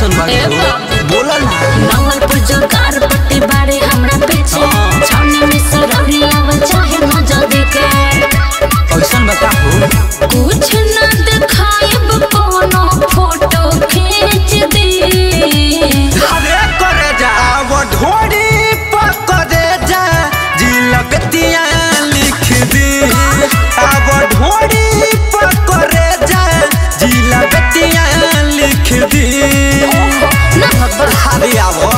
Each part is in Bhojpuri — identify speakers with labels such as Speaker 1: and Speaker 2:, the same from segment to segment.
Speaker 1: कैसन बाड़ी हो बोला ना
Speaker 2: नवलपुर जो कार पट्टी बाड़े हमरा पीछे छावनी में सरौरी आव चाहे न जल्दी के
Speaker 1: कैसन बता हो
Speaker 2: कुछ न दिखाएब कोनो फोटो खींच दी
Speaker 1: अरे करे जा वो ढोड़ी पकड़े जा जी लगतिया लिख दी अब ढोड़ी पकड़े जा जी लगतिया लिख दी
Speaker 2: ना बाबा
Speaker 1: अरे आवो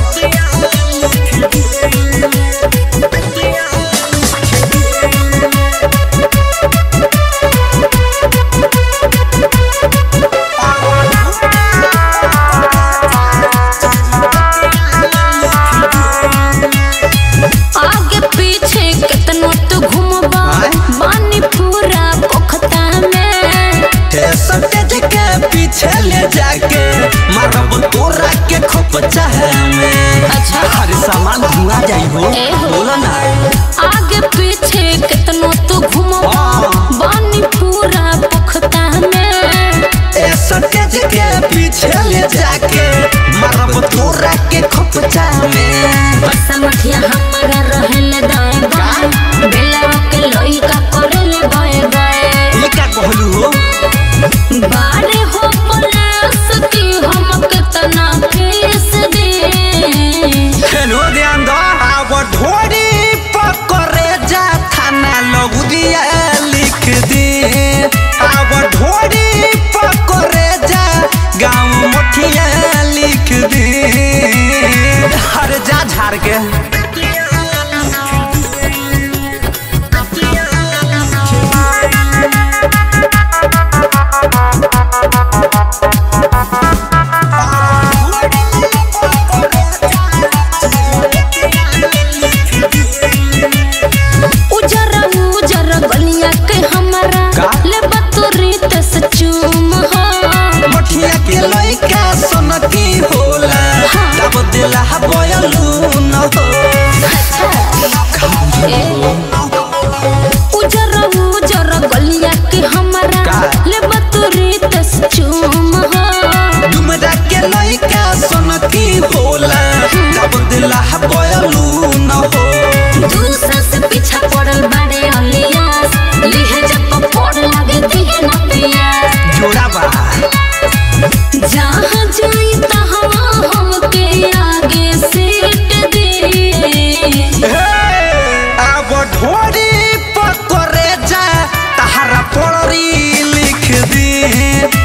Speaker 2: आगे पीछे कितनो तू घूमबा
Speaker 1: आय?
Speaker 2: बानी पूरा पोखता में
Speaker 1: सटेज के पीछे ले जाके मारब तोरा के खोप चाहे में
Speaker 2: अच्छा।
Speaker 1: हर सामान धुआ जाई हो
Speaker 2: ए हो।
Speaker 1: बोला ना
Speaker 2: आगे पीछे कितनो तू घूमबा
Speaker 1: हाँ।
Speaker 2: बानी पूरा पोखता में
Speaker 1: ए सटेज के पीछे ले जाके मारब तोरा के खोप चाहे में
Speaker 2: बरसा मठिया हमारा रहले दाएं बाएं बेला के लोई का करले बाएं बाएं
Speaker 1: ये क्या कहलू हो
Speaker 2: बारे हो पुलिस की हम कितना फीस दे
Speaker 1: हेलो ध्यान दो अब ढोरी पकड़े जा थाना लगुदिया लिख दी अब ढोरी पकड़े जा गाँव मुठिया लिख दी हर जा झाड़ के
Speaker 2: उजरा उजरा गलिया के हमारा
Speaker 1: का?
Speaker 2: ले बतुरी तस चूम हो
Speaker 1: मुठिया के लइका सनकी होला तब दिला बयलू न हो
Speaker 2: ए, उजरा उजरा गलिया के हमारा
Speaker 1: का?
Speaker 2: ले बतुरी तस चूम हो
Speaker 1: डुमरा के लइका सनकी होला तब दिला बयलू न हो
Speaker 2: दूसरा से पीछा पड़ल बाड़े अलियास लिहे जब पड़ लगे दिहे न पियास
Speaker 1: जोड़ा बा
Speaker 2: जहाँ जाई तहाँ हमके आगे सीट दे
Speaker 1: अब ढोरी पकड़े जा तहरा पड़री लिख दी